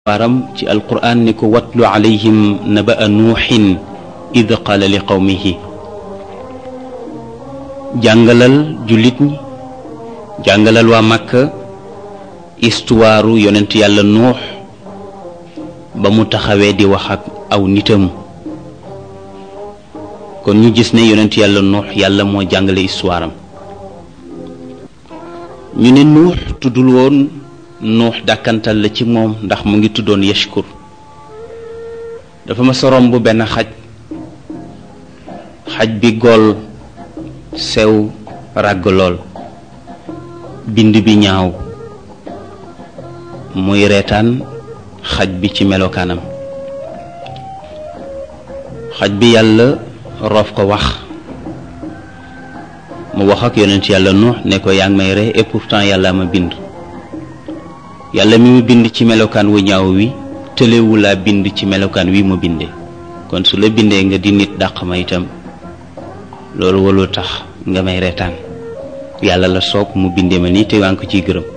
waaram ci alquran ni ko watlu alayhim naba'a nuuxin id qaala li qawmihi jàngalal jullit ñi jàngalal waa Makka istuwaaru yonent yàlla nuux ba mu taxawee di wax ak aw nitam kon ñu gis ne yonent yàlla nuux yàlla moo jàngale histoire am ñu ne nuux tuddul woon nuux dàkkantal la ci moom ndax mu ngi tuddoon yashkur dafa ma sorom bu benn xaj xaj bi gool sew ràgg lool bind bi ñaaw muy reetaan xaj bi ci melokaanam xaj bi yàlla roof ko wax mu wax ak yonent yàlla nuux ne ko yaa ngi may ree et pourtant yàlla ma bind yàlla mi mu bind ci melokaan wu ñaaw wi tëlewu laa bind ci melokaan wi mu bindee kon su la bindee nga di nit dàq ma itam loolu walul tax nga may reetaan yàlla la soob mu bindee ma nii te waa ngi ko ciy gërëm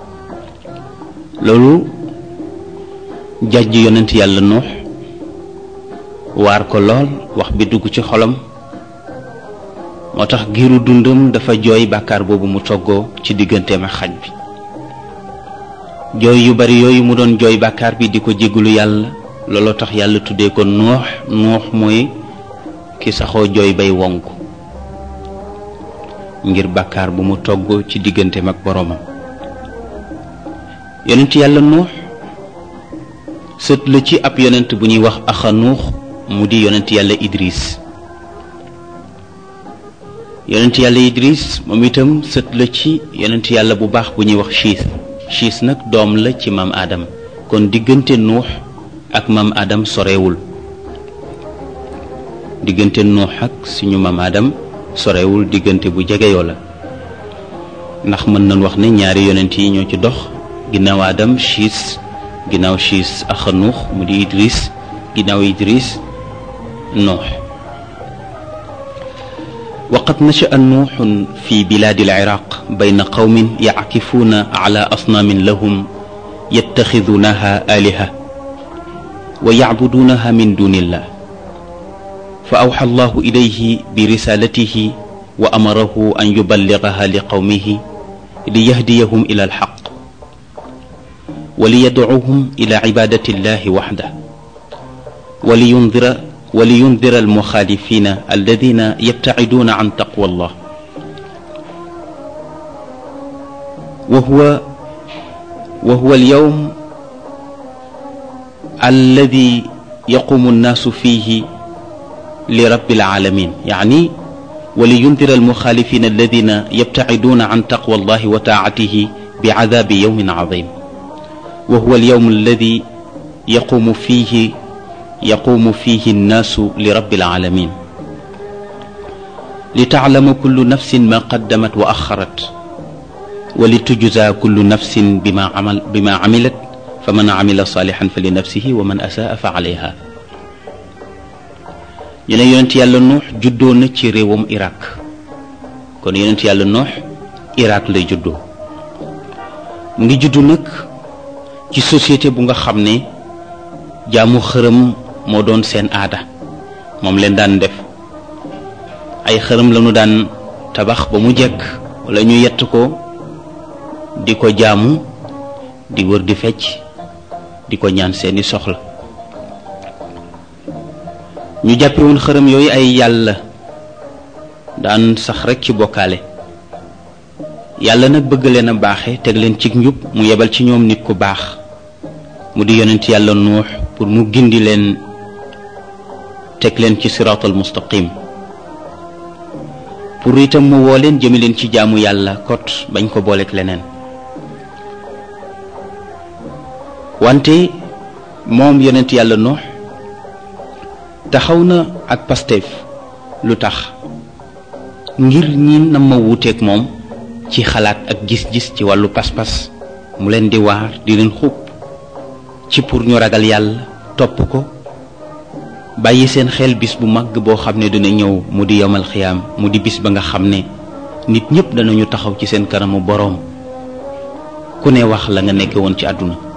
loolu jàjj yonent yàlla nuux waar ko lool wax bi dugg ci xolam moo tax giiru dundam dafa jooy bàkkaar boobu mu toggoo ci digganteem ak xaj bi jooy yu bari yooyu mu doon jooy bàkkaar bi di ko jégalu yàlla looloo tax yàlla tuddee ko nuux nuux mooy ki saxoo jooy bay wonk ngir bàkkaar bu mu togg ci digganteem ak boroomam yonent yàlla nuux sët la ci ab yonent bu ñuy wax axa nuux mu di yonent yàlla idris yonent yàlla idris moom itam sët la ci yonent yàlla bu baax bu ñuy wax chiis chiis nag doom la ci maam Adam kon diggante nuux ak maam Adam sorewul diggante nuux ak suñu maam Adam sorewul diggante bu jegeyoo la ndax mën nañ wax ne ñaari yonent yi ñoo ci dox ginnaaw Adam chiis ginnaaw chiis ak nuux mu di idris ginnaaw idris nuux وقد نشأ نوح في بلاد العراق بين قوم يعكفون على أصنام لهم يتخذونها آلهة ويعبدونها من دون الله فأوحى الله إليه برسالته وأمره أن يبلغها لقومه ليهديهم إلى الحق وليدعوهم إلى عبادة الله وحده ولينذر ولينذر المخالفين الذين يبتعدون عن تقوى الله وهو وهو اليوم الذي يقوم الناس فيه لرب العالمين يعني ولينذر المخالفين الذين يبتعدون عن تقوى الله وطاعته بعذاب يوم عظيم وهو اليوم الذي يقوم فيه يقوم فيه الناس لرب العالمين لتعلم كل نفس ما قدمت وأخرت ولتجزى كل نفس بما عمل بما عملت فمن عمل صالحا فلنفسه ومن أساء فعليها ñu ne yonent yàlla nuux juddoo na ci réewam Irak kon yonent yàlla nuux Irak lay juddoo mu ngi juddu nag ci société bu nga xam ne jaamu xërëm moo doon seen aada moom leen daan def ay xërëm lañu daan tabax ba mu jekk wala ñu yett ko di ko jaamu di wër di fecc di ko ñaan seeni soxla ñu jàppe woon xërëm yooyu ay yàlla daan sax rekk ci bokkaale yàlla nag bëgg leen a baaxe teg leen ci njub mu yebal ci ñoom nit ku baax mu di yonent yàlla nuux pour mu gindi leen teg leen ci siraatal mustaqim pour itam mu woo leen jëme leen ci jaamu yàlla kot bañ ko booleeg leneen wante moom yonent yàlla nuux taxaw na ak Pastef lu tax ngir ñi na ma wuuteeg moom ci xalaat ak gis-gis ci wàllu pas-pas mu leen di waar di leen xub ci pour ñu ragal yàlla topp ko bàyyi seen xel bis bu mag boo xam ne dina ñëw mu di yomal xiyaam mu di bis ba nga xam ne nit ñépp danañu taxaw ci seen kanamu boroom ku ne wax la nga nekke woon ci àdduna